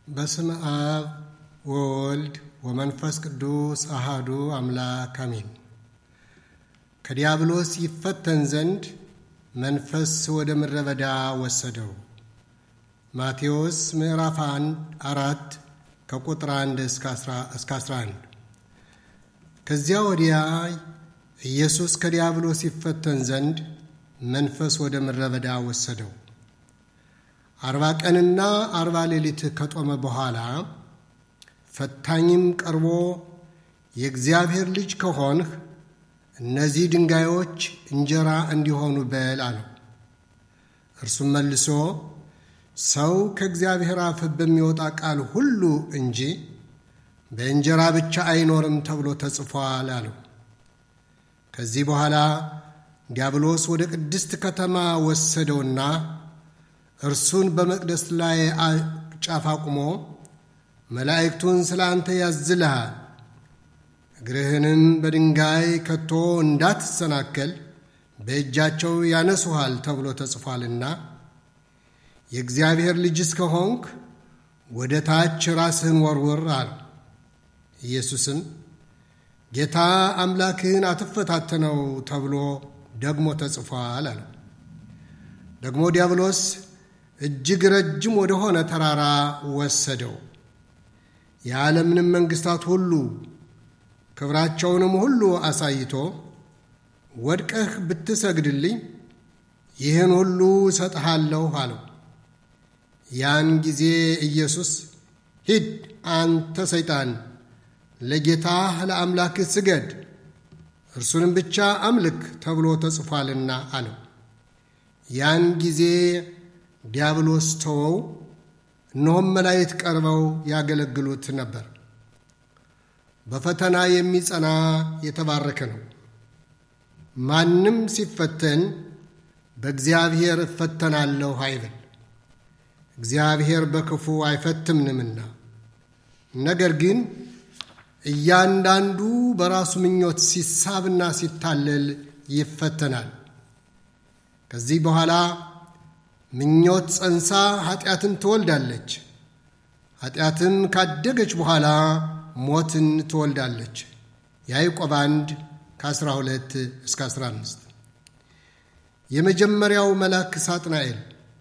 በስመ አብ ወወልድ ወመንፈስ ቅዱስ አሃዱ አምላክ አሜን። ከዲያብሎስ ይፈተን ዘንድ መንፈስ ወደ ምድረ በዳ ወሰደው። ማቴዎስ ምዕራፍ አራት ከቁጥር አንድ እስከ 11። ከዚያ ወዲያ ኢየሱስ ከዲያብሎስ ይፈተን ዘንድ መንፈስ ወደ ምድረ በዳ ወሰደው። አርባ ቀንና አርባ ሌሊት ከጦመ በኋላ ፈታኝም ቀርቦ የእግዚአብሔር ልጅ ከሆንህ እነዚህ ድንጋዮች እንጀራ እንዲሆኑ በል አለው። እርሱም መልሶ ሰው ከእግዚአብሔር አፍ በሚወጣ ቃል ሁሉ እንጂ በእንጀራ ብቻ አይኖርም ተብሎ ተጽፏል አለው። ከዚህ በኋላ ዲያብሎስ ወደ ቅድስት ከተማ ወሰደውና እርሱን በመቅደስ ላይ ጫፍ አቁሞ መላእክቱን ስለ አንተ ያዝልሃል፣ እግርህንም በድንጋይ ከቶ እንዳትሰናከል በእጃቸው ያነሱሃል ተብሎ ተጽፏልና የእግዚአብሔር ልጅ እስከሆንክ ወደ ታች ራስህን ወርውር አለው። ኢየሱስም ጌታ አምላክህን አትፈታተነው ተብሎ ደግሞ ተጽፏል አለው። ደግሞ ዲያብሎስ እጅግ ረጅም ወደሆነ ተራራ ወሰደው። የዓለምንም መንግሥታት ሁሉ ክብራቸውንም ሁሉ አሳይቶ ወድቀህ ብትሰግድልኝ ይህን ሁሉ እሰጥሃለሁ አለው። ያን ጊዜ ኢየሱስ ሂድ አንተ ሰይጣን፣ ለጌታህ ለአምላክህ ስገድ፣ እርሱንም ብቻ አምልክ ተብሎ ተጽፏልና አለው። ያን ጊዜ ዲያብሎስ ተወው፣ እነሆም መላእክት ቀርበው ያገለግሉት ነበር። በፈተና የሚጸና የተባረከ ነው። ማንም ሲፈተን በእግዚአብሔር እፈተናለሁ አይበል፣ እግዚአብሔር በክፉ አይፈትምንምና። ነገር ግን እያንዳንዱ በራሱ ምኞት ሲሳብና ሲታለል ይፈተናል። ከዚህ በኋላ ምኞት ጸንሳ ኃጢአትን ትወልዳለች። ኃጢአትም ካደገች በኋላ ሞትን ትወልዳለች። ያዕቆብ 1 ከ12 እስከ 15። የመጀመሪያው መልአክ ሳጥናኤል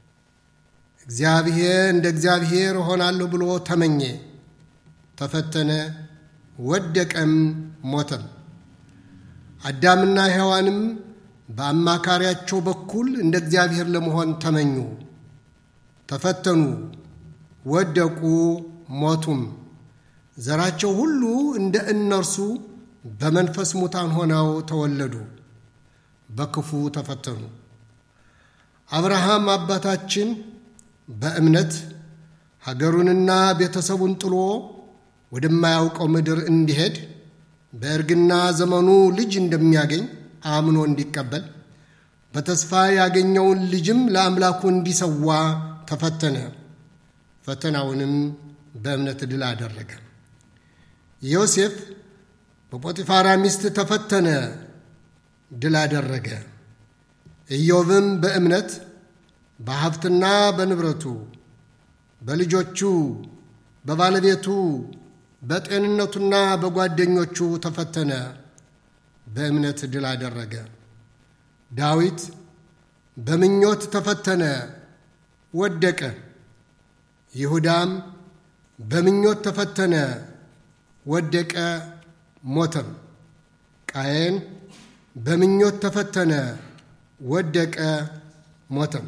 እግዚአብሔር እንደ እግዚአብሔር እሆናለሁ ብሎ ተመኘ፣ ተፈተነ፣ ወደቀም፣ ሞተም። አዳምና ሔዋንም በአማካሪያቸው በኩል እንደ እግዚአብሔር ለመሆን ተመኙ፣ ተፈተኑ፣ ወደቁ፣ ሞቱም። ዘራቸው ሁሉ እንደ እነርሱ በመንፈስ ሙታን ሆነው ተወለዱ፣ በክፉ ተፈተኑ። አብርሃም አባታችን በእምነት ሀገሩንና ቤተሰቡን ጥሎ ወደማያውቀው ምድር እንዲሄድ በእርግና ዘመኑ ልጅ እንደሚያገኝ አምኖ እንዲቀበል በተስፋ ያገኘውን ልጅም ለአምላኩ እንዲሰዋ ተፈተነ። ፈተናውንም በእምነት ድል አደረገ። ዮሴፍ በጶጢፋራ ሚስት ተፈተነ፣ ድል አደረገ። ኢዮብም በእምነት በሀብትና በንብረቱ፣ በልጆቹ፣ በባለቤቱ፣ በጤንነቱና በጓደኞቹ ተፈተነ በእምነት ድል አደረገ። ዳዊት በምኞት ተፈተነ፣ ወደቀ። ይሁዳም በምኞት ተፈተነ፣ ወደቀ፣ ሞተም። ቃየን በምኞት ተፈተነ፣ ወደቀ፣ ሞተም።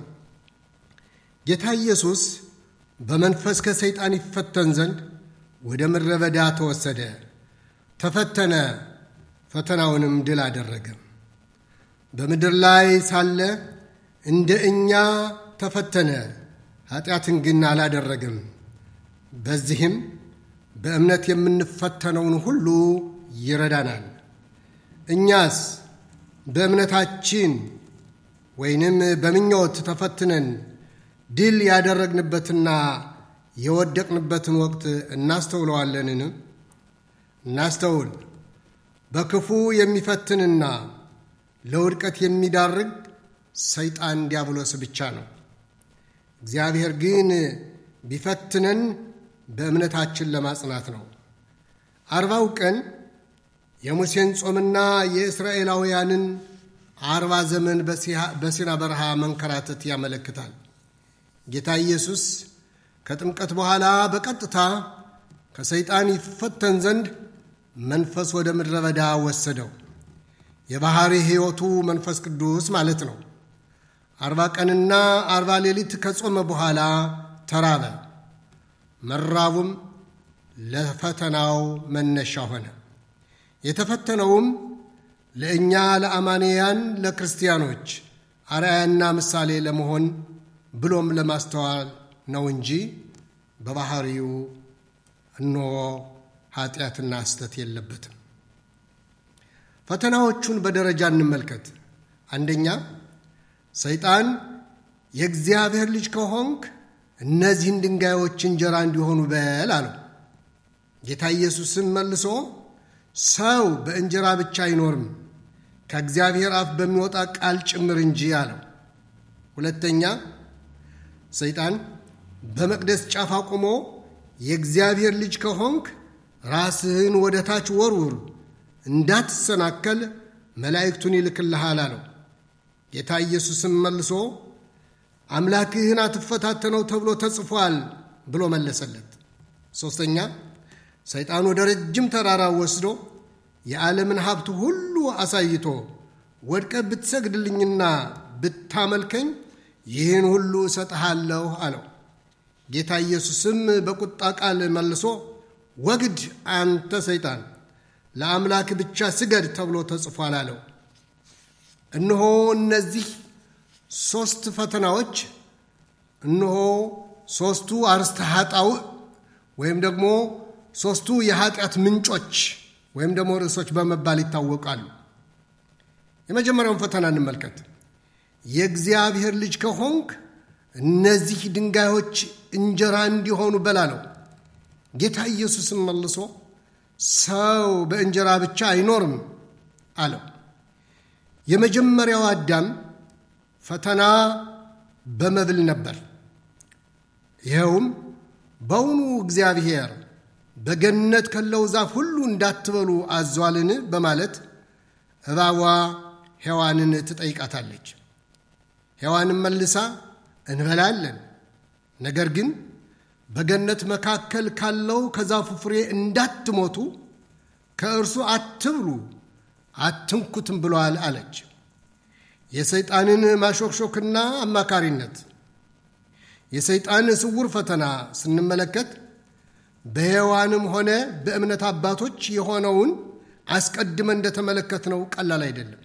ጌታ ኢየሱስ በመንፈስ ከሰይጣን ይፈተን ዘንድ ወደ ምድረ በዳ ተወሰደ፣ ተፈተነ ፈተናውንም ድል አደረገ። በምድር ላይ ሳለ እንደ እኛ ተፈተነ፣ ኃጢአትን ግን አላደረገም። በዚህም በእምነት የምንፈተነውን ሁሉ ይረዳናል። እኛስ በእምነታችን ወይንም በምኞት ተፈትነን ድል ያደረግንበትና የወደቅንበትን ወቅት እናስተውለዋለንን? እናስተውል። በክፉ የሚፈትንና ለውድቀት የሚዳርግ ሰይጣን ዲያብሎስ ብቻ ነው። እግዚአብሔር ግን ቢፈትነን በእምነታችን ለማጽናት ነው። አርባው ቀን የሙሴን ጾምና የእስራኤላውያንን አርባ ዘመን በሲና በረሃ መንከራተት ያመለክታል። ጌታ ኢየሱስ ከጥምቀት በኋላ በቀጥታ ከሰይጣን ይፈተን ዘንድ መንፈስ ወደ ምድረ በዳ ወሰደው። የባሕሪ ሕይወቱ መንፈስ ቅዱስ ማለት ነው። አርባ ቀንና አርባ ሌሊት ከጾመ በኋላ ተራበ። መራቡም ለፈተናው መነሻ ሆነ። የተፈተነውም ለእኛ ለአማንያን ለክርስቲያኖች አርአያና ምሳሌ ለመሆን ብሎም ለማስተዋል ነው እንጂ በባሕሪው እነሆ ኃጢአትና ስተት የለበትም። ፈተናዎቹን በደረጃ እንመልከት። አንደኛ ሰይጣን የእግዚአብሔር ልጅ ከሆንክ እነዚህን ድንጋዮች እንጀራ እንዲሆኑ በል አለው። ጌታ ኢየሱስም መልሶ ሰው በእንጀራ ብቻ አይኖርም ከእግዚአብሔር አፍ በሚወጣ ቃል ጭምር እንጂ አለው። ሁለተኛ ሰይጣን በመቅደስ ጫፍ አቁሞ የእግዚአብሔር ልጅ ከሆንክ ራስህን ወደ ታች ወርውር፣ እንዳትሰናከል መላእክቱን ይልክልሃል አለው። ጌታ ኢየሱስም መልሶ አምላክህን አትፈታተነው ተብሎ ተጽፏል ብሎ መለሰለት። ሦስተኛ ሰይጣን ወደ ረጅም ተራራ ወስዶ የዓለምን ሀብት ሁሉ አሳይቶ ወድቀ ብትሰግድልኝና ብታመልከኝ ይህን ሁሉ እሰጥሃለሁ አለው። ጌታ ኢየሱስም በቁጣ ቃል መልሶ ወግድ አንተ ሰይጣን፣ ለአምላክ ብቻ ስገድ ተብሎ ተጽፏል አለው። እነሆ እነዚህ ሦስት ፈተናዎች እነሆ ሦስቱ አርስተ ኃጣውእ ወይም ደግሞ ሦስቱ የኃጢአት ምንጮች ወይም ደግሞ ርዕሶች በመባል ይታወቃሉ። የመጀመሪያውን ፈተና እንመልከት። የእግዚአብሔር ልጅ ከሆንክ እነዚህ ድንጋዮች እንጀራ እንዲሆኑ በላ ነው። ጌታ ኢየሱስም መልሶ ሰው በእንጀራ ብቻ አይኖርም አለው። የመጀመሪያው አዳም ፈተና በመብል ነበር። ይኸውም በውኑ እግዚአብሔር በገነት ካለው ዛፍ ሁሉ እንዳትበሉ አዟልን? በማለት እባቧ ሔዋንን ትጠይቃታለች። ሔዋንም መልሳ እንበላለን፣ ነገር ግን በገነት መካከል ካለው ከዛፉ ፍሬ እንዳትሞቱ ከእርሱ አትብሉ፣ አትንኩትም ብሏል አለች። የሰይጣንን ማሾክሾክና አማካሪነት የሰይጣን ስውር ፈተና ስንመለከት በሔዋንም ሆነ በእምነት አባቶች የሆነውን አስቀድመ እንደተመለከትነው ቀላል አይደለም።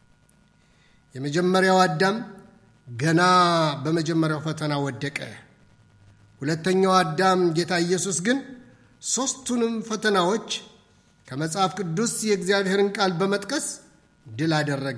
የመጀመሪያው አዳም ገና በመጀመሪያው ፈተና ወደቀ። ሁለተኛው አዳም ጌታ ኢየሱስ ግን ሦስቱንም ፈተናዎች ከመጽሐፍ ቅዱስ የእግዚአብሔርን ቃል በመጥቀስ ድል አደረገ።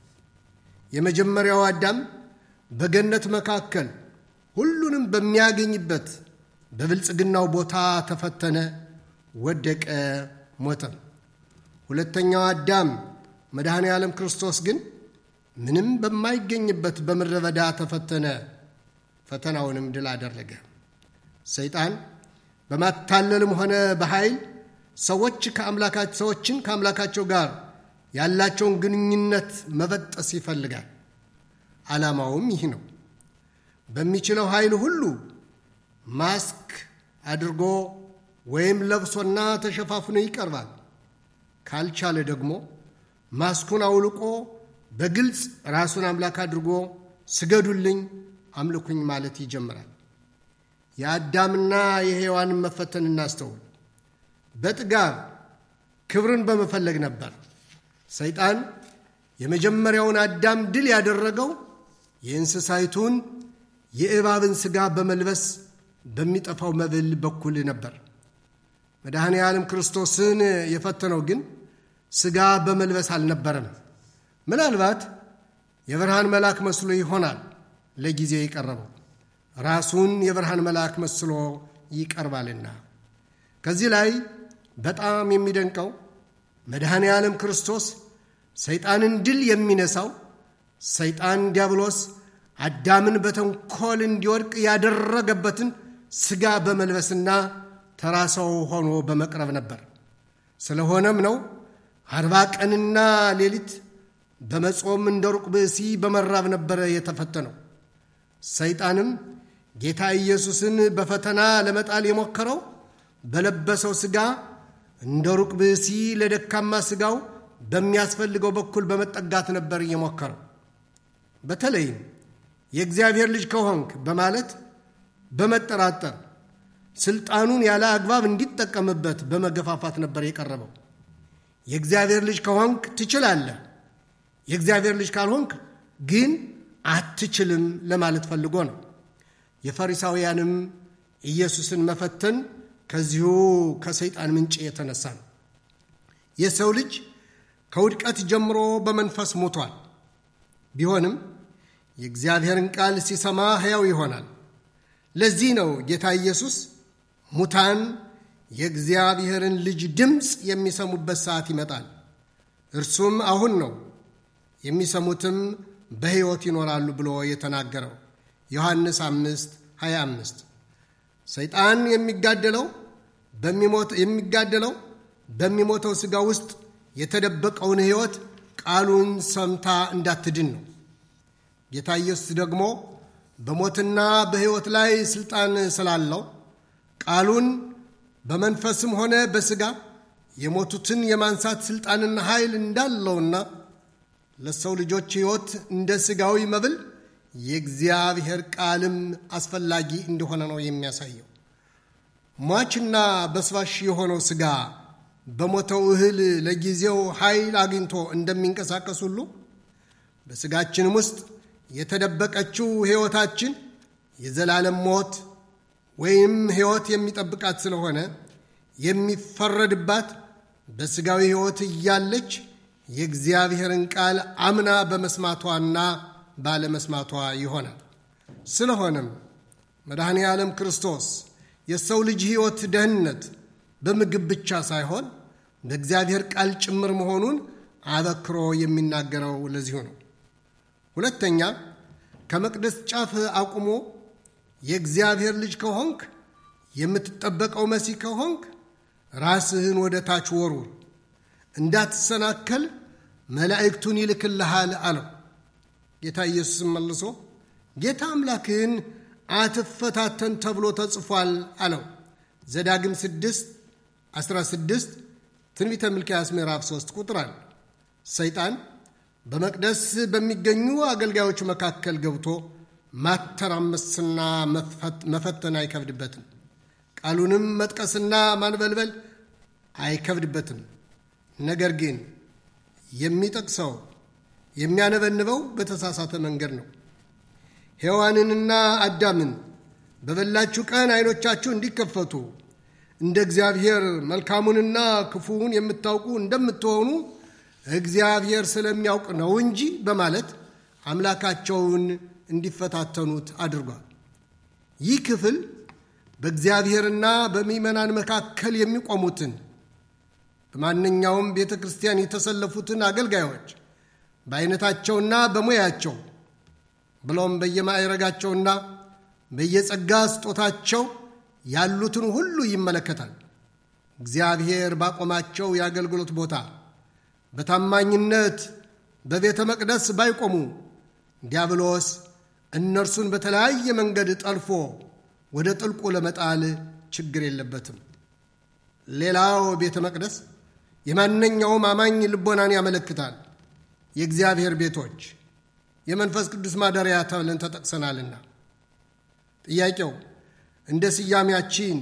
የመጀመሪያው አዳም በገነት መካከል ሁሉንም በሚያገኝበት በብልጽግናው ቦታ ተፈተነ፣ ወደቀ፣ ሞተም። ሁለተኛው አዳም መድኃኔ ዓለም ክርስቶስ ግን ምንም በማይገኝበት በምድረ በዳ ተፈተነ፣ ፈተናውንም ድል አደረገ። ሰይጣን በማታለልም ሆነ በኃይል ሰዎች ከአምላካቸው ሰዎችን ከአምላካቸው ጋር ያላቸውን ግንኙነት መበጠስ ይፈልጋል። ዓላማውም ይህ ነው። በሚችለው ኃይል ሁሉ ማስክ አድርጎ ወይም ለብሶና ተሸፋፍኖ ይቀርባል። ካልቻለ ደግሞ ማስኩን አውልቆ በግልጽ ራሱን አምላክ አድርጎ ስገዱልኝ፣ አምልኩኝ ማለት ይጀምራል። የአዳምና የሔዋንን መፈተን እናስተውል። በጥጋብ ክብርን በመፈለግ ነበር። ሰይጣን የመጀመሪያውን አዳም ድል ያደረገው የእንስሳይቱን የእባብን ሥጋ በመልበስ በሚጠፋው መብል በኩል ነበር። መድኃኔ ዓለም ክርስቶስን የፈተነው ግን ሥጋ በመልበስ አልነበረም። ምናልባት የብርሃን መልአክ መስሎ ይሆናል ለጊዜው የቀረበው ራሱን የብርሃን መልአክ መስሎ ይቀርባልና። ከዚህ ላይ በጣም የሚደንቀው መድኃኔ ዓለም ክርስቶስ ሰይጣንን ድል የሚነሳው ሰይጣን ዲያብሎስ አዳምን በተንኮል እንዲወድቅ ያደረገበትን ሥጋ በመልበስና ተራ ሰው ሆኖ በመቅረብ ነበር። ስለሆነም ነው አርባ ቀንና ሌሊት በመጾም እንደ ሩቅ ብእሲ በመራብ ነበረ የተፈተነው። ሰይጣንም ጌታ ኢየሱስን በፈተና ለመጣል የሞከረው በለበሰው ሥጋ እንደ ሩቅ ብእሲ ለደካማ ሥጋው በሚያስፈልገው በኩል በመጠጋት ነበር እየሞከረው። በተለይም የእግዚአብሔር ልጅ ከሆንክ በማለት በመጠራጠር ስልጣኑን ያለ አግባብ እንዲጠቀምበት በመገፋፋት ነበር የቀረበው። የእግዚአብሔር ልጅ ከሆንክ ትችላለህ፣ የእግዚአብሔር ልጅ ካልሆንክ ግን አትችልም ለማለት ፈልጎ ነው። የፈሪሳውያንም ኢየሱስን መፈተን ከዚሁ ከሰይጣን ምንጭ የተነሳ ነው። የሰው ልጅ ከውድቀት ጀምሮ በመንፈስ ሞቷል። ቢሆንም የእግዚአብሔርን ቃል ሲሰማ ሕያው ይሆናል። ለዚህ ነው ጌታ ኢየሱስ ሙታን የእግዚአብሔርን ልጅ ድምፅ የሚሰሙበት ሰዓት ይመጣል፣ እርሱም አሁን ነው፣ የሚሰሙትም በሕይወት ይኖራሉ ብሎ የተናገረው ዮሐንስ 5 25 ሰይጣን የሚጋደለው የሚጋደለው በሚሞተው ሥጋ ውስጥ የተደበቀውን ሕይወት ቃሉን ሰምታ እንዳትድን ነው። ጌታ ኢየሱስ ደግሞ በሞትና በሕይወት ላይ ሥልጣን ስላለው ቃሉን በመንፈስም ሆነ በሥጋ የሞቱትን የማንሳት ሥልጣንና ኃይል እንዳለውና ለሰው ልጆች ሕይወት እንደ ሥጋዊ መብል የእግዚአብሔር ቃልም አስፈላጊ እንደሆነ ነው የሚያሳየው። ሟችና በስባሽ የሆነው ሥጋ በሞተው እህል ለጊዜው ኃይል አግኝቶ እንደሚንቀሳቀስ ሁሉ በሥጋችንም ውስጥ የተደበቀችው ሕይወታችን የዘላለም ሞት ወይም ሕይወት የሚጠብቃት ስለሆነ የሚፈረድባት በሥጋዊ ሕይወት እያለች የእግዚአብሔርን ቃል አምና በመስማቷና ባለመስማቷ ይሆናል። ስለሆነም መድኃኔ ዓለም ክርስቶስ የሰው ልጅ ሕይወት ደህንነት በምግብ ብቻ ሳይሆን በእግዚአብሔር ቃል ጭምር መሆኑን አበክሮ የሚናገረው ለዚሁ ነው። ሁለተኛ ከመቅደስ ጫፍ አቁሞ የእግዚአብሔር ልጅ ከሆንክ የምትጠበቀው መሲህ ከሆንክ ራስህን ወደ ታች ወርውር፣ እንዳትሰናከል መላእክቱን ይልክልሃል አለው። ጌታ ኢየሱስም መልሶ ጌታ አምላክህን አትፈታተን ተብሎ ተጽፏል አለው። ዘዳግም 6 16 ትንቢተ ሚልክያስ ምዕራፍ 3 ቁጥር አለ። ሰይጣን በመቅደስ በሚገኙ አገልጋዮች መካከል ገብቶ ማተራመስና መፈተን አይከብድበትም። ቃሉንም መጥቀስና ማንበልበል አይከብድበትም። ነገር ግን የሚጠቅሰው የሚያነበንበው በተሳሳተ መንገድ ነው። ሔዋንንና አዳምን በበላችሁ ቀን ዓይኖቻችሁ እንዲከፈቱ እንደ እግዚአብሔር መልካሙንና ክፉውን የምታውቁ እንደምትሆኑ እግዚአብሔር ስለሚያውቅ ነው እንጂ በማለት አምላካቸውን እንዲፈታተኑት አድርጓል። ይህ ክፍል በእግዚአብሔርና በምዕመናን መካከል የሚቆሙትን በማንኛውም ቤተ ክርስቲያን የተሰለፉትን አገልጋዮች በአይነታቸውና በሙያቸው ብሎም በየማዕረጋቸውና በየጸጋ ስጦታቸው ያሉትን ሁሉ ይመለከታል። እግዚአብሔር ባቆማቸው የአገልግሎት ቦታ በታማኝነት በቤተ መቅደስ ባይቆሙ ዲያብሎስ እነርሱን በተለያየ መንገድ ጠልፎ ወደ ጥልቁ ለመጣል ችግር የለበትም። ሌላው ቤተ መቅደስ የማንኛውም አማኝ ልቦናን ያመለክታል። የእግዚአብሔር ቤቶች የመንፈስ ቅዱስ ማደሪያ ተብለን ተጠቅሰናልና። ጥያቄው እንደ ስያሜያችን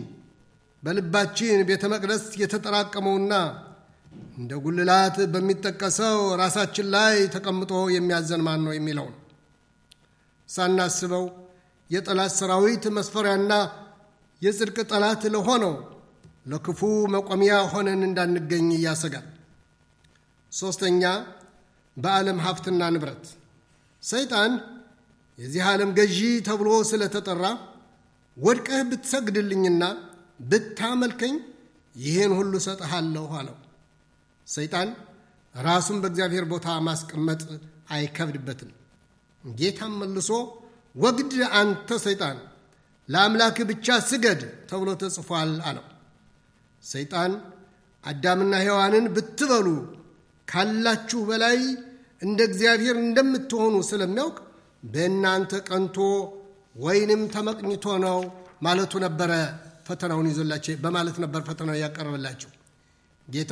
በልባችን ቤተ መቅደስ የተጠራቀመውና እንደ ጉልላት በሚጠቀሰው ራሳችን ላይ ተቀምጦ የሚያዘን ማን ነው የሚለው ነው። ሳናስበው የጠላት ሰራዊት መስፈሪያና የጽድቅ ጠላት ለሆነው ለክፉ መቆሚያ ሆነን እንዳንገኝ ያሰጋል። ሦስተኛ በዓለም ሀብትና ንብረት ሰይጣን የዚህ ዓለም ገዢ ተብሎ ስለተጠራ ወድቀህ ብትሰግድልኝና ብታመልከኝ ይህን ሁሉ ሰጥሃለሁ አለው። ሰይጣን ራሱን በእግዚአብሔር ቦታ ማስቀመጥ አይከብድበትም። ጌታም መልሶ ወግድ አንተ ሰይጣን ለአምላክህ ብቻ ስገድ ተብሎ ተጽፏል አለው። ሰይጣን አዳምና ሔዋንን ብትበሉ ካላችሁ በላይ እንደ እግዚአብሔር እንደምትሆኑ ስለሚያውቅ በእናንተ ቀንቶ ወይንም ተመቅኝቶ ነው ማለቱ ነበረ ፈተናውን ይዞላቸው በማለት ነበር ፈተናው ያቀረበላቸው። ጌታ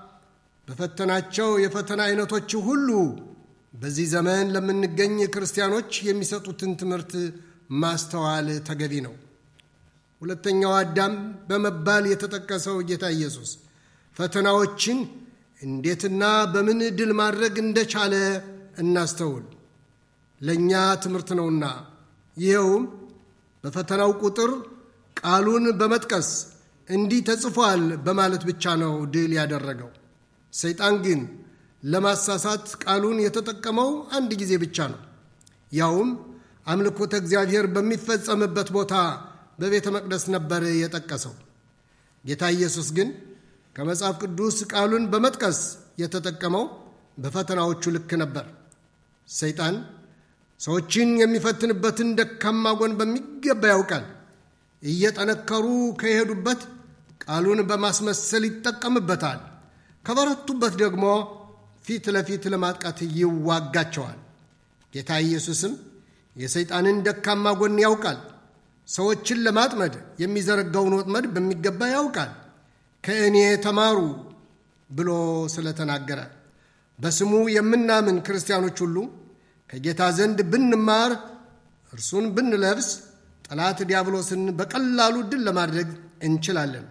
በፈተናቸው የፈተና አይነቶች ሁሉ በዚህ ዘመን ለምንገኝ ክርስቲያኖች የሚሰጡትን ትምህርት ማስተዋል ተገቢ ነው። ሁለተኛው አዳም በመባል የተጠቀሰው ጌታ ኢየሱስ ፈተናዎችን እንዴትና በምን ድል ማድረግ እንደቻለ እናስተውል። ለእኛ ትምህርት ነውና ይኸውም በፈተናው ቁጥር ቃሉን በመጥቀስ እንዲህ ተጽፏል በማለት ብቻ ነው ድል ያደረገው። ሰይጣን ግን ለማሳሳት ቃሉን የተጠቀመው አንድ ጊዜ ብቻ ነው። ያውም አምልኮተ እግዚአብሔር በሚፈጸምበት ቦታ በቤተ መቅደስ ነበር የጠቀሰው። ጌታ ኢየሱስ ግን ከመጽሐፍ ቅዱስ ቃሉን በመጥቀስ የተጠቀመው በፈተናዎቹ ልክ ነበር። ሰይጣን ሰዎችን የሚፈትንበትን ደካማ ጎን በሚገባ ያውቃል። እየጠነከሩ ከሄዱበት ቃሉን በማስመሰል ይጠቀምበታል። ከበረቱበት ደግሞ ፊት ለፊት ለማጥቃት ይዋጋቸዋል። ጌታ ኢየሱስም የሰይጣንን ደካማ ጎን ያውቃል። ሰዎችን ለማጥመድ የሚዘረጋውን ወጥመድ በሚገባ ያውቃል። ከእኔ ተማሩ ብሎ ስለተናገረ በስሙ የምናምን ክርስቲያኖች ሁሉ ከጌታ ዘንድ ብንማር እርሱን ብንለብስ ጠላት ዲያብሎስን በቀላሉ ድል ለማድረግ እንችላለን።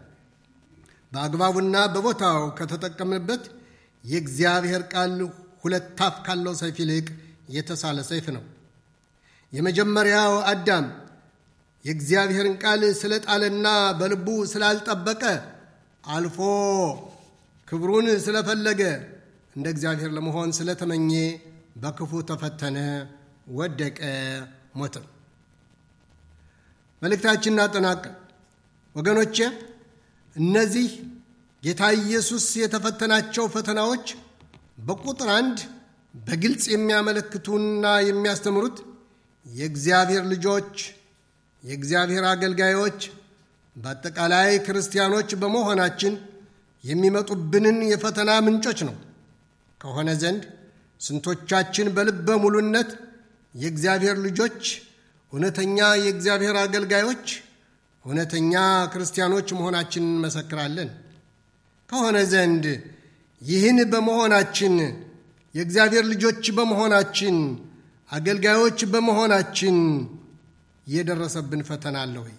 በአግባቡና በቦታው ከተጠቀምንበት የእግዚአብሔር ቃል ሁለት አፍ ካለው ሰይፍ ይልቅ የተሳለ ሰይፍ ነው። የመጀመሪያው አዳም የእግዚአብሔርን ቃል ስለጣለና በልቡ ስላልጠበቀ አልፎ ክብሩን ስለፈለገ እንደ እግዚአብሔር ለመሆን ስለተመኘ በክፉ ተፈተነ፣ ወደቀ፣ ሞተ። መልእክታችን እናጠናቀ ወገኖቼ እነዚህ ጌታ ኢየሱስ የተፈተናቸው ፈተናዎች በቁጥር አንድ በግልጽ የሚያመለክቱና የሚያስተምሩት የእግዚአብሔር ልጆች የእግዚአብሔር አገልጋዮች በአጠቃላይ ክርስቲያኖች በመሆናችን የሚመጡብንን የፈተና ምንጮች ነው። ከሆነ ዘንድ ስንቶቻችን በልበ ሙሉነት የእግዚአብሔር ልጆች፣ እውነተኛ የእግዚአብሔር አገልጋዮች፣ እውነተኛ ክርስቲያኖች መሆናችን እንመሰክራለን። ከሆነ ዘንድ ይህን በመሆናችን የእግዚአብሔር ልጆች በመሆናችን አገልጋዮች በመሆናችን የደረሰብን ፈተና አለ ወይ?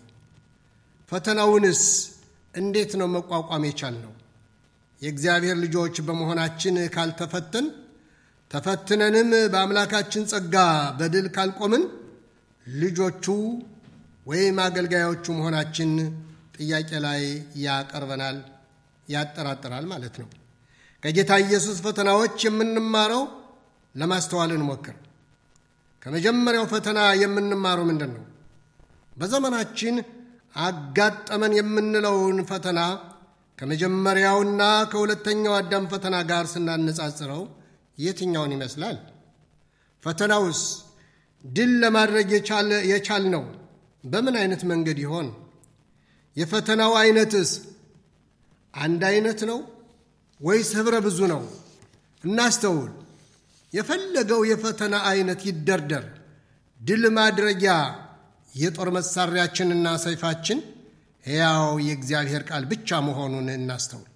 ፈተናውንስ እንዴት ነው መቋቋም የቻልነው? የእግዚአብሔር ልጆች በመሆናችን ካልተፈተን ተፈትነንም በአምላካችን ጸጋ በድል ካልቆምን ልጆቹ ወይም አገልጋዮቹ መሆናችን ጥያቄ ላይ ያቀርበናል፣ ያጠራጥራል ማለት ነው። ከጌታ ኢየሱስ ፈተናዎች የምንማረው ለማስተዋል እንሞክር። ከመጀመሪያው ፈተና የምንማረው ምንድን ነው? በዘመናችን አጋጠመን የምንለውን ፈተና ከመጀመሪያውና ከሁለተኛው አዳም ፈተና ጋር ስናነጻጽረው የትኛውን ይመስላል? ፈተናውስ ድል ለማድረግ የቻልነው በምን አይነት መንገድ ይሆን? የፈተናው አይነትስ አንድ አይነት ነው ወይስ ኅብረ ብዙ ነው? እናስተውል። የፈለገው የፈተና አይነት ይደርደር፣ ድል ማድረጊያ የጦር መሳሪያችንና ሰይፋችን ሕያው የእግዚአብሔር ቃል ብቻ መሆኑን እናስተውል።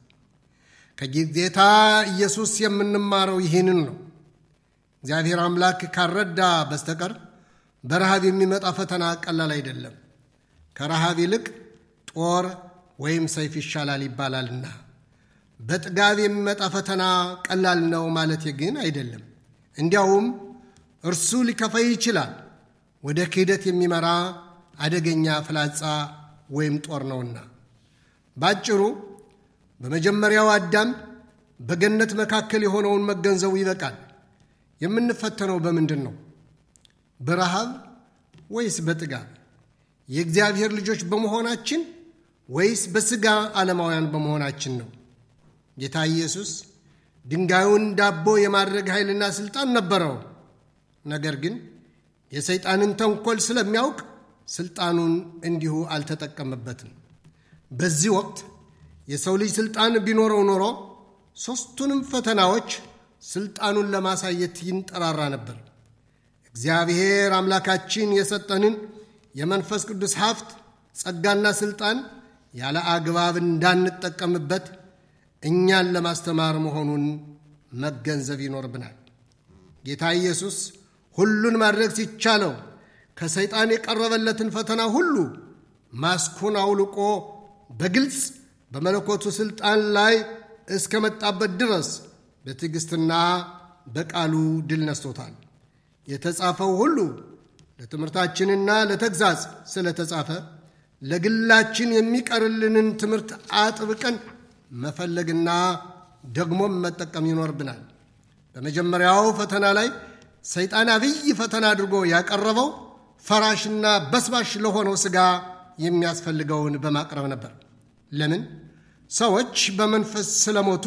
ከጌታ ኢየሱስ የምንማረው ይህንን ነው። እግዚአብሔር አምላክ ካረዳ በስተቀር በረሃብ የሚመጣ ፈተና ቀላል አይደለም። ከረሃብ ይልቅ ጦር ወይም ሰይፍ ይሻላል ይባላልና በጥጋብ የሚመጣ ፈተና ቀላል ነው ማለት ግን አይደለም። እንዲያውም እርሱ ሊከፋይ ይችላል። ወደ ክህደት የሚመራ አደገኛ ፍላጻ ወይም ጦር ነውና። ባጭሩ በመጀመሪያው አዳም በገነት መካከል የሆነውን መገንዘቡ ይበቃል። የምንፈተነው በምንድን ነው? በረሃብ ወይስ በጥጋብ? የእግዚአብሔር ልጆች በመሆናችን ወይስ በሥጋ ዓለማውያን በመሆናችን ነው? ጌታ ኢየሱስ ድንጋዩን ዳቦ የማድረግ ኃይልና ሥልጣን ነበረው። ነገር ግን የሰይጣንን ተንኮል ስለሚያውቅ ሥልጣኑን እንዲሁ አልተጠቀመበትም። በዚህ ወቅት የሰው ልጅ ሥልጣን ቢኖረው ኖሮ ሦስቱንም ፈተናዎች ሥልጣኑን ለማሳየት ይንጠራራ ነበር። እግዚአብሔር አምላካችን የሰጠንን የመንፈስ ቅዱስ ሀብት ጸጋና ሥልጣን ያለ አግባብ እንዳንጠቀምበት እኛን ለማስተማር መሆኑን መገንዘብ ይኖርብናል። ጌታ ኢየሱስ ሁሉን ማድረግ ሲቻለው ከሰይጣን የቀረበለትን ፈተና ሁሉ ማስኩን አውልቆ በግልጽ በመለኮቱ ሥልጣን ላይ እስከ መጣበት ድረስ በትዕግሥትና በቃሉ ድል ነስቶታል። የተጻፈው ሁሉ ለትምህርታችንና ለተግዛዝ ስለተጻፈ ለግላችን የሚቀርልንን ትምህርት አጥብቀን መፈለግና ደግሞም መጠቀም ይኖርብናል። በመጀመሪያው ፈተና ላይ ሰይጣን አብይ ፈተና አድርጎ ያቀረበው ፈራሽና በስባሽ ለሆነው ሥጋ የሚያስፈልገውን በማቅረብ ነበር። ለምን? ሰዎች በመንፈስ ስለሞቱ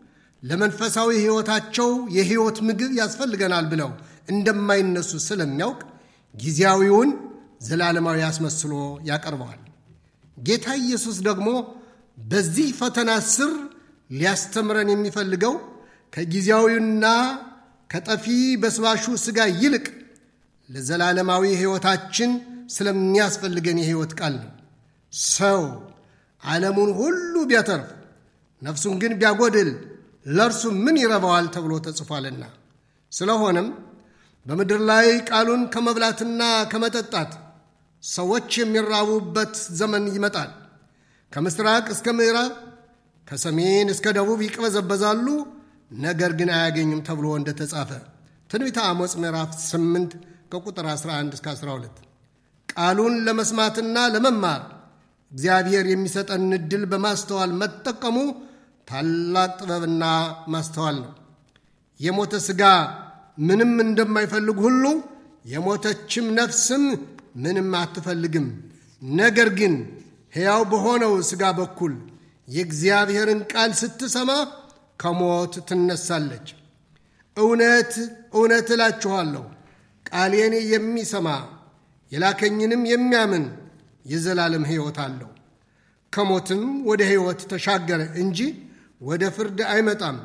ለመንፈሳዊ ሕይወታቸው የሕይወት ምግብ ያስፈልገናል ብለው እንደማይነሱ ስለሚያውቅ ጊዜያዊውን ዘላለማዊ አስመስሎ ያቀርበዋል። ጌታ ኢየሱስ ደግሞ በዚህ ፈተና ስር ሊያስተምረን የሚፈልገው ከጊዜያዊና ከጠፊ በስባሹ ሥጋ ይልቅ ለዘላለማዊ ሕይወታችን ስለሚያስፈልገን የሕይወት ቃል ነው። ሰው ዓለሙን ሁሉ ቢያተርፍ ነፍሱን ግን ቢያጎድል ለእርሱ ምን ይረባዋል ተብሎ ተጽፏልና። ስለሆነም በምድር ላይ ቃሉን ከመብላትና ከመጠጣት ሰዎች የሚራቡበት ዘመን ይመጣል። ከምስራቅ እስከ ምዕራብ፣ ከሰሜን እስከ ደቡብ ይቅበዘበዛሉ፣ ነገር ግን አያገኙም ተብሎ እንደተጻፈ ትንቢተ አሞጽ ምዕራፍ 8 ከቁጥር 11 እስከ 12። ቃሉን ለመስማትና ለመማር እግዚአብሔር የሚሰጠን ዕድል በማስተዋል መጠቀሙ ታላቅ ጥበብና ማስተዋል ነው። የሞተ ሥጋ ምንም እንደማይፈልግ ሁሉ የሞተችም ነፍስም ምንም አትፈልግም። ነገር ግን ሕያው በሆነው ሥጋ በኩል የእግዚአብሔርን ቃል ስትሰማ ከሞት ትነሳለች። እውነት እውነት እላችኋለሁ ቃሌን የሚሰማ የላከኝንም የሚያምን የዘላለም ሕይወት አለው፣ ከሞትም ወደ ሕይወት ተሻገረ እንጂ ወደ ፍርድ አይመጣም።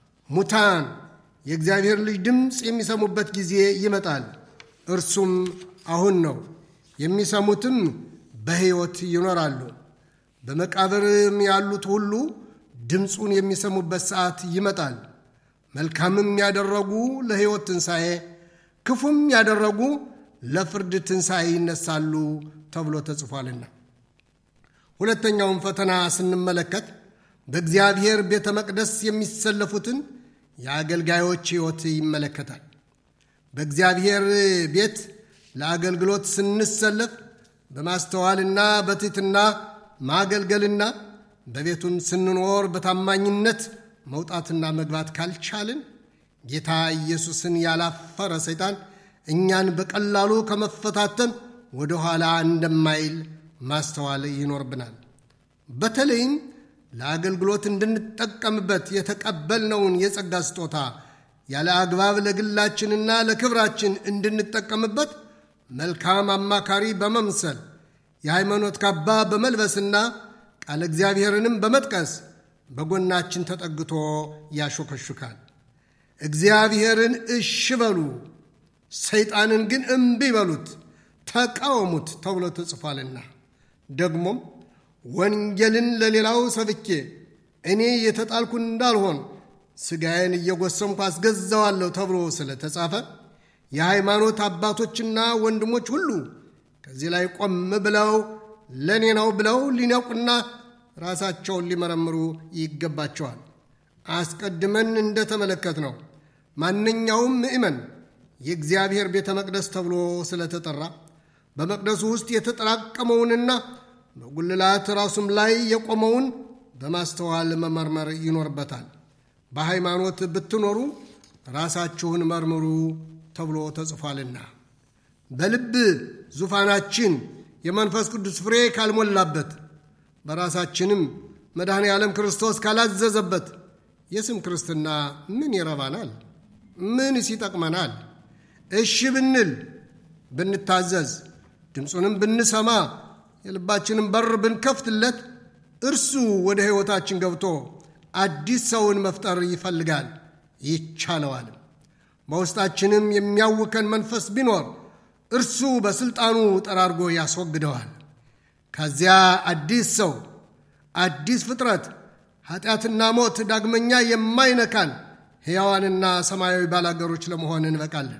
ሙታን የእግዚአብሔር ልጅ ድምፅ የሚሰሙበት ጊዜ ይመጣል፣ እርሱም አሁን ነው። የሚሰሙትም በሕይወት ይኖራሉ። በመቃብርም ያሉት ሁሉ ድምፁን የሚሰሙበት ሰዓት ይመጣል። መልካምም ያደረጉ ለሕይወት ትንሣኤ፣ ክፉም ያደረጉ ለፍርድ ትንሣኤ ይነሳሉ ተብሎ ተጽፏልና። ሁለተኛውን ፈተና ስንመለከት በእግዚአብሔር ቤተ መቅደስ የሚሰለፉትን የአገልጋዮች ሕይወት ይመለከታል። በእግዚአብሔር ቤት ለአገልግሎት ስንሰለፍ በማስተዋልና በትሕትና ማገልገልና በቤቱም ስንኖር በታማኝነት መውጣትና መግባት ካልቻልን ጌታ ኢየሱስን ያላፈረ ሰይጣን እኛን በቀላሉ ከመፈታተን ወደ ኋላ እንደማይል ማስተዋል ይኖርብናል። በተለይም ለአገልግሎት እንድንጠቀምበት የተቀበልነውን የጸጋ ስጦታ ያለ አግባብ ለግላችንና ለክብራችን እንድንጠቀምበት መልካም አማካሪ በመምሰል የሃይማኖት ካባ በመልበስና ቃለ እግዚአብሔርንም በመጥቀስ በጎናችን ተጠግቶ ያሾከሹካል። እግዚአብሔርን እሽ በሉ፣ ሰይጣንን ግን እምቢ በሉት፣ ተቃወሙት ተብሎ ተጽፏልና ደግሞም ወንጌልን ለሌላው ሰብኬ እኔ የተጣልኩ እንዳልሆን ሥጋዬን እየጎሰምኩ አስገዛዋለሁ ተብሎ ስለተጻፈ የሃይማኖት አባቶችና ወንድሞች ሁሉ ከዚህ ላይ ቆም ብለው ለእኔ ነው ብለው ሊነቁና ራሳቸውን ሊመረምሩ ይገባቸዋል። አስቀድመን እንደተመለከት ነው ማንኛውም ምእመን የእግዚአብሔር ቤተ መቅደስ ተብሎ ስለተጠራ በመቅደሱ ውስጥ የተጠራቀመውንና በጉልላት ራሱም ላይ የቆመውን በማስተዋል መመርመር ይኖርበታል። በሃይማኖት ብትኖሩ ራሳችሁን መርምሩ ተብሎ ተጽፏልና በልብ ዙፋናችን የመንፈስ ቅዱስ ፍሬ ካልሞላበት በራሳችንም መድኃኔ ዓለም ክርስቶስ ካላዘዘበት የስም ክርስትና ምን ይረባናል? ምንስ ይጠቅመናል? እሺ ብንል ብንታዘዝ፣ ድምፁንም ብንሰማ፣ የልባችንን በር ብንከፍትለት እርሱ ወደ ሕይወታችን ገብቶ አዲስ ሰውን መፍጠር ይፈልጋል፣ ይቻለዋል። በውስጣችንም የሚያውከን መንፈስ ቢኖር እርሱ በሥልጣኑ ጠራርጎ ያስወግደዋል። ከዚያ አዲስ ሰው፣ አዲስ ፍጥረት፣ ኃጢአትና ሞት ዳግመኛ የማይነካን ሕያዋንና ሰማያዊ ባላገሮች ለመሆን እንበቃለን።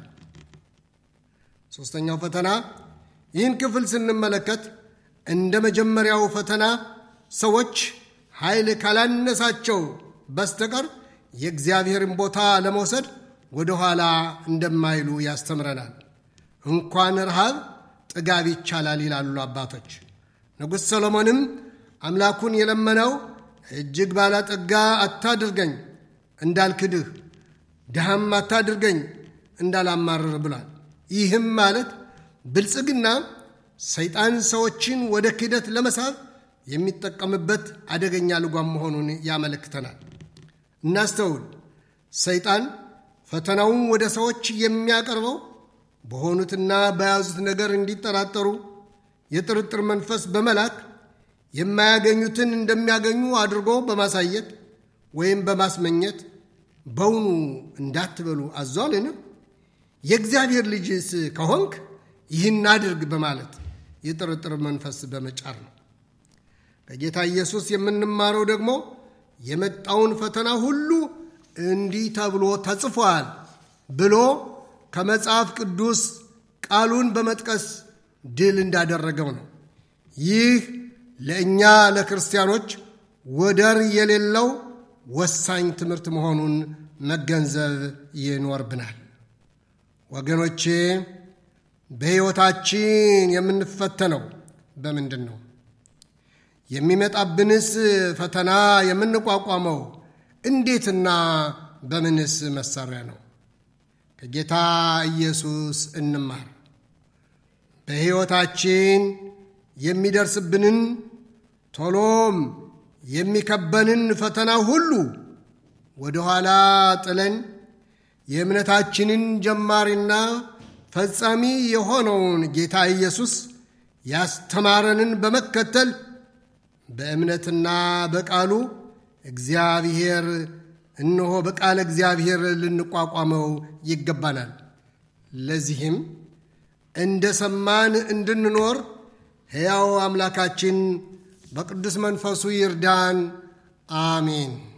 ሦስተኛው ፈተና ይህን ክፍል ስንመለከት እንደ መጀመሪያው ፈተና ሰዎች ኃይል ካላነሳቸው በስተቀር የእግዚአብሔርን ቦታ ለመውሰድ ወደ ኋላ እንደማይሉ ያስተምረናል። እንኳን ረሃብ ጥጋብ ይቻላል ይላሉ አባቶች። ንጉሥ ሰሎሞንም አምላኩን የለመነው እጅግ ባለጠጋ አታድርገኝ እንዳልክድህ፣ ድሃም አታድርገኝ እንዳላማርር ብሏል። ይህም ማለት ብልጽግና ሰይጣን ሰዎችን ወደ ክህደት ለመሳብ የሚጠቀምበት አደገኛ ልጓም መሆኑን ያመለክተናል። እናስተውል። ሰይጣን ፈተናውን ወደ ሰዎች የሚያቀርበው በሆኑትና በያዙት ነገር እንዲጠራጠሩ የጥርጥር መንፈስ በመላክ የማያገኙትን እንደሚያገኙ አድርጎ በማሳየት ወይም በማስመኘት በውኑ እንዳትበሉ አዟልን? የእግዚአብሔር ልጅስ ከሆንክ ይህን አድርግ በማለት የጥርጥር መንፈስ በመጫር ነው። ከጌታ ኢየሱስ የምንማረው ደግሞ የመጣውን ፈተና ሁሉ እንዲህ ተብሎ ተጽፏል ብሎ ከመጽሐፍ ቅዱስ ቃሉን በመጥቀስ ድል እንዳደረገው ነው። ይህ ለእኛ ለክርስቲያኖች ወደር የሌለው ወሳኝ ትምህርት መሆኑን መገንዘብ ይኖርብናል። ወገኖቼ በሕይወታችን የምንፈተነው በምንድን ነው? የሚመጣብንስ ፈተና የምንቋቋመው እንዴትና በምንስ መሳሪያ ነው? ከጌታ ኢየሱስ እንማር። በሕይወታችን የሚደርስብንን ቶሎም የሚከበንን ፈተና ሁሉ ወደ ኋላ ጥለን የእምነታችንን ጀማሪና ፈጻሚ የሆነውን ጌታ ኢየሱስ ያስተማረንን በመከተል በእምነትና በቃሉ እግዚአብሔር እነሆ በቃለ እግዚአብሔር ልንቋቋመው ይገባናል። ለዚህም እንደ ሰማን እንድንኖር ሕያው አምላካችን በቅዱስ መንፈሱ ይርዳን። አሜን።